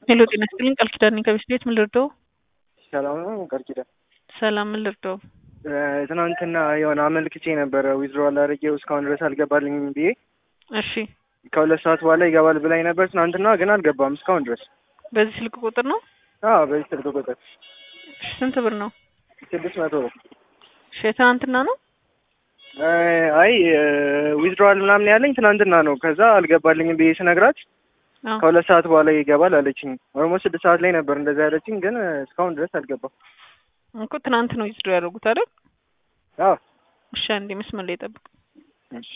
ሄሎ ጤና ይስጥልኝ ቃል ኪዳን ነኝ ከቤት ቤት ምን ልርዳው? ሰላም ነው ቃል ኪዳን። ሰላም ምን ልርዳው? ትናንትና የሆነ አመልክቼ ነበረ ዊዝድሮዋል አድርጌው እስካሁን ድረስ አልገባልኝም ብዬ እሺ ከሁለት ሰዓት በኋላ ይገባል ብላኝ ነበር ትናንትና፣ ግን አልገባም እስካሁን ድረስ። በዚህ ስልክ ቁጥር ነው? አዎ በዚህ ስልክ ቁጥር እሺ ስንት ብር ነው? ስድስት መቶ ብር። እሺ የትናንትና ነው? አይ ዊዝድሮዋል ምናምን ያለኝ ትናንትና ነው። ከዛ አልገባልኝም ብዬ ስነግራት አዎ ከሁለት ሰዓት በኋላ ይገባል አለችኝ። ኦልሞስት ስድስት ሰዓት ላይ ነበር እንደዛ ያለችኝ፣ ግን እስካሁን ድረስ አልገባም። እኮ ትናንት ነው ዊዝድሮ ያደረጉት አይደል? አዎ እሺ አንዴ መስመር ላይ ጠብቅ። እሺ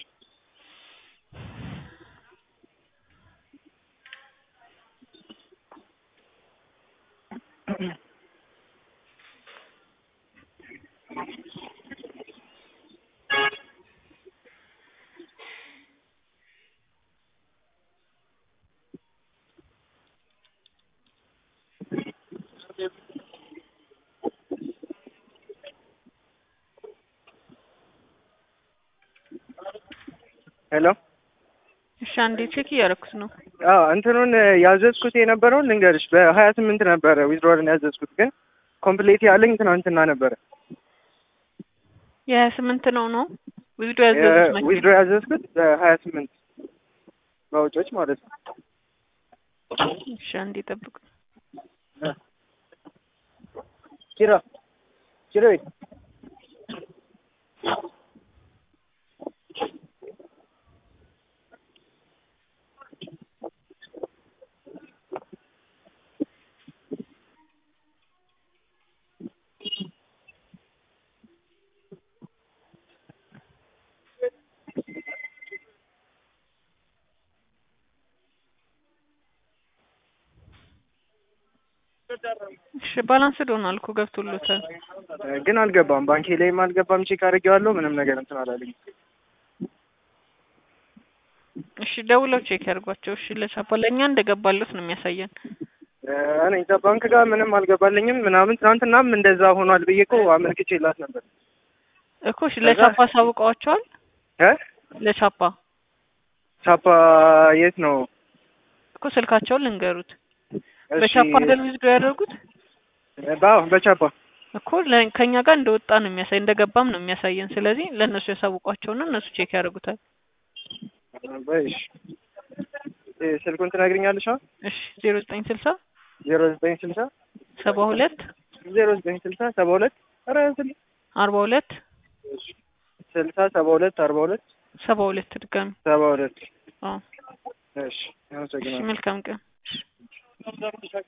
ሄሎ እሺ አንዴ ቼክ እያደረኩት ነው። አዎ እንትኑን ያዘዝኩት የነበረውን ልንገርሽ በሀያ ስምንት ነበረ ዊዝድሮዋልን ያዘዝኩት ግን ኮምፕሌት ያለኝ ትናንትና ነበረ። የሀያ ስምንት ነው ነው ዊዝድሮ ያዘዙት መቼ ዊዝድሮ ነው? ያዘዝኩት በሀያ ስምንት በውጮች ማለት ነው። እሺ አንዴ ጠብቅ። ኪራ ኪሮ እሺ ባላንስድ ሆኗል እኮ ገብቶሎታል። ግን አልገባም። ባንኬ ላይም አልገባም። ቼክ አድርጌዋለሁ። ምንም ነገር እንትን አላለኝ። እሺ ደውለው ቼክ ያድርጓቸው። እሺ ለቻፓ ለእኛ እንደገባሉት ነው የሚያሳየን። እኔ እዛ ባንክ ጋር ምንም አልገባልኝም ምናምን ትናንትናም እንደዛ ሆኗል ብዬ እኮ አመልክቼላት ነበር እኮ እሺ ለቻፓ አሳውቀዋቸዋል። እ ለቻፓ ቻፓ የት ነው? እኮ ስልካቸውን ልንገሩት። እሺ፣ በቻፓ አይደል ዊዝድሮ ያደረጉት በአዎ በቻፓ እኮ ለ- ከእኛ ጋር እንደወጣ ነው የሚያሳይ እንደገባም ነው የሚያሳየን። ስለዚህ ለእነሱ ያሳውቋቸውና እነሱ ቼክ ያደርጉታል። በይሽ እ ስልኩን ትነግሪኛለሽ? አሁን እሺ ዜሮ ዘጠኝ ስልሳ ዜሮ ዘጠኝ ስልሳ ሰባ ሁለት ዜሮ ዘጠኝ ስልሳ ሰባ ሁለት ኧረ ስል አርባ ሁለት ስልሳ ሰባ ሁለት አርባ ሁለት ሰባ ሁለት ድጋሚ ሰባ ሁለት አዎ እሺ እሺ አመሰግናለሁ። መልካም ቀን